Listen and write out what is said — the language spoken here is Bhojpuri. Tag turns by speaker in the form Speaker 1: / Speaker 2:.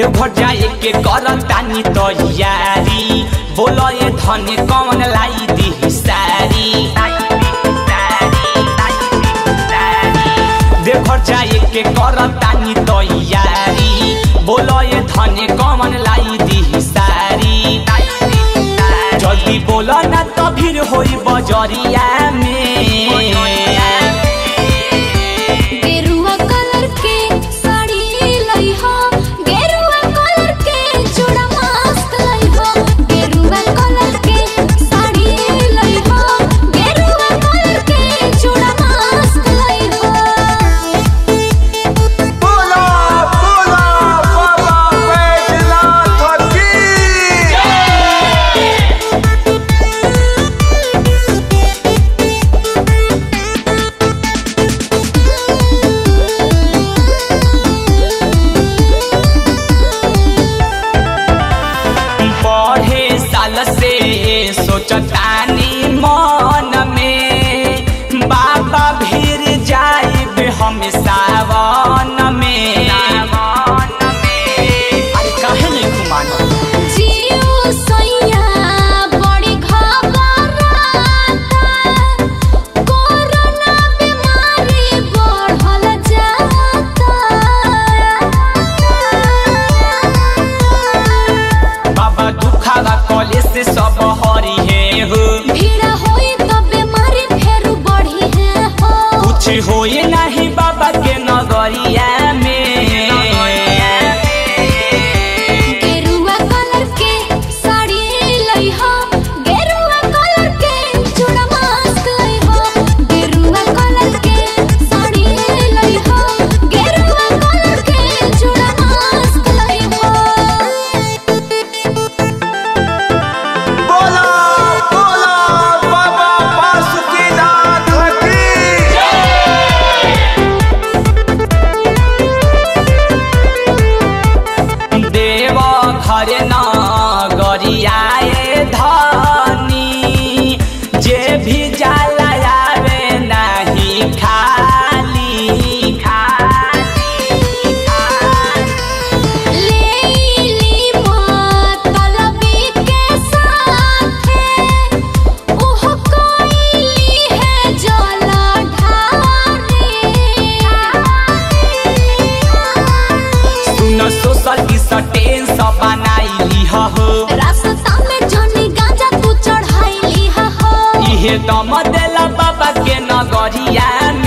Speaker 1: देवघर जाए के करतानी तैयारी बोलो ये धन कौन लाई दी सारी देवघर जाए के करतानी तैयारी बोलो ये धन कौन लाई दी सारी जल्दी बोलो ना तो भीड़ होई बजरिया में
Speaker 2: गेरुआ कलर के साड़ी लइहा गेरुआ कलर के चूड़ा मस्त लइहा गेरुआ कलर के साड़ी लइहा गेरुआ कलर के चूड़ा मस्त लइहा
Speaker 3: बोला बोला बाबा बैजनाथ की
Speaker 1: पढ़े साल से सोचतानी मन में बाबा भीर जाइब हम सावन में अरे काहे नहीं घुमाना
Speaker 2: जियो सैया बड़ी घबराता कोरोना बीमारी बढ़ल जाता
Speaker 1: बाबा दुखावा कॉलेज से सब हरी है हो
Speaker 2: भीड़ होई तो बीमारी फेर बढ़ी है हो
Speaker 1: कुछ होए नहीं बाबा के नगरिया में
Speaker 2: गेरुआ कलर के साड़ी लइहा गेरुआ कलर के चूड़ा मस्त लइहा गेरुआ कलर के साड़ी लइहा गेरुआ कलर के चूड़ा मस्त लइहा
Speaker 3: बोला बोला बाबा बासुकीनाथ की
Speaker 1: देव घर न गरियाए धनी जे भी जाला आवे नाही खाली खाली खाली
Speaker 2: लेली मतलबी के साथे ओह कोइली है जला ढारे
Speaker 1: सुन सोशल डिस्टेंस बनाइली हो
Speaker 2: रास्ता में जनी गांजा तू चढ़ाइली हा हो
Speaker 1: इहे दम देला बाबा के नगरिया